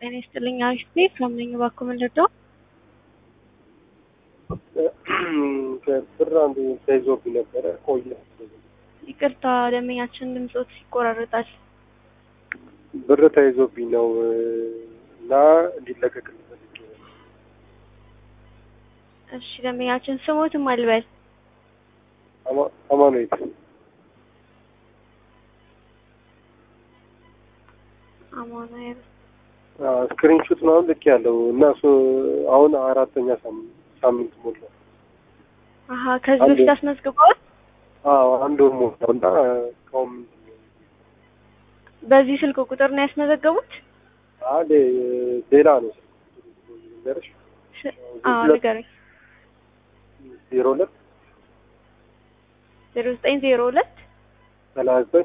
ጤና ይስጥልኝ አሪፍ ቤት ከምነኝ እባክዎ ምን ልርዳው? ብር አንዱ ተይዞብኝ ነበረ ቆየ። ይቅርታ ደንበኛችን ድምጾት ይቆራረጣል። ብር ተይዞብኝ ነው እና እንዲለቀቅልኝ ፈልጌ ነው። እሺ ደንበኛችን ስሞትም አልበል አማ- አማኑኤል አማኑኤል ስክሪንሹት ምናምን ልክ ያለው እና እሱ አሁን አራተኛ ሳምንት ሳምንት ሞላው። አሀ ከዚህ አንዴ- በፊት አስመዝግበዋል? አዎ አንድ ወር ሞላው እና እስካሁን ምንድን ነው? በዚህ ስልክ ቁጥር ነው ያስመዘገቡት? አለ ሌላ ነው ነገርሽ ስ- አዎ ንገረኝ። ዜሮ ሁለት ዜሮ ዘጠኝ ዜሮ ሁለት ሰላሳ ዘጠኝ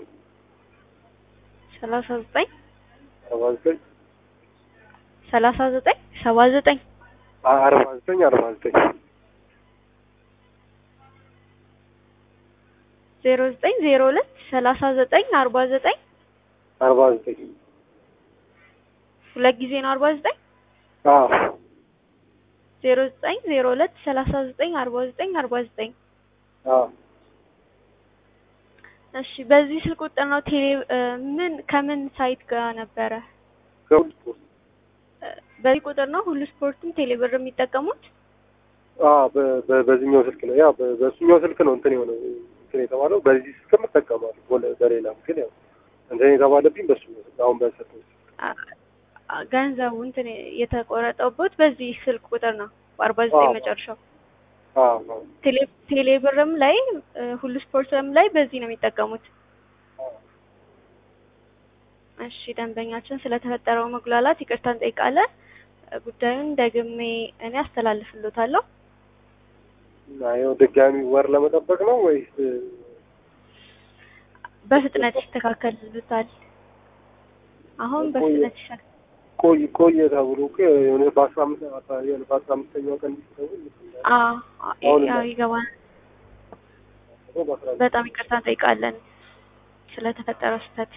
ሰላሳ ዘጠኝ አርባ ዘጠኝ ሰላሳ ዘጠኝ ሰባ ዘጠኝ አርባ ዘጠኝ አርባ ዘጠኝ ዜሮ ዘጠኝ ዜሮ ሁለት ሰላሳ ዘጠኝ አርባ ዘጠኝ አርባ ዘጠኝ ሁለት ጊዜ ነው አርባ ዘጠኝ አዎ ዜሮ ዘጠኝ ዜሮ ሁለት ሰላሳ ዘጠኝ አርባ ዘጠኝ አርባ ዘጠኝ አዎ እሺ በዚህ ስልክ ቁጥር ነው ቴሌ እ ምን ከምን ሳይት ጋር ነበረ? ከሁሉ ስፖርት እ በዚህ ቁጥር ነው ሁሉ ስፖርትም ቴሌ ብር የሚጠቀሙት? አዎ በ- በ- በዚህኛው ስልክ ነው ያ በ- በእሱኛው ስልክ ነው እንትን የሆነው እንትን የተባለው በዚህ ስልክም እጠቀማለሁ በለ- በሌላም ግን ያው እንትን የተባለብኝ በእሱኛው ስልክ አሁን በሰጠው ስልክ አ- አ- ገንዘቡ እንትን የተቆረጠበት በዚህ ስልክ ቁጥር ነው በአርባ ዘጠኝ አዎ። መጨረሻው። አዎ አዎ ቴሌ ቴሌ ብርም ላይ እ ሁሉ ስፖርትም ላይ በዚህ ነው የሚጠቀሙት። እሺ ደንበኛችን ስለተፈጠረው መጉላላት ይቅርታ እንጠይቃለን። እ ጉዳዩን ደግሜ እኔ አስተላልፍሎታለሁ። እና ያው ድጋሚ ወር ለመጠበቅ ነው ወይስ በፍጥነት ይስተካከልሉታል። አሁን በፍጥነት ይስተካከል። ቆይ ቆየ ተብሎ እኮ የሆነ በአስራ አምስት የሆነ በአስራ አምስተኛው ቀን እንዲስተውል አዎ አሁን ያው ይገባል። በአስራ በጣም ይቅርታ እንጠይቃለን ስለተፈጠረው ስህተት።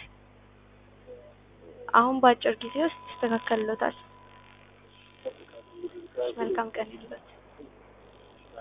አሁን በአጭር ጊዜ ውስጥ ይስተካከልሎታል። መልካም ቀን ይሁንልዎት።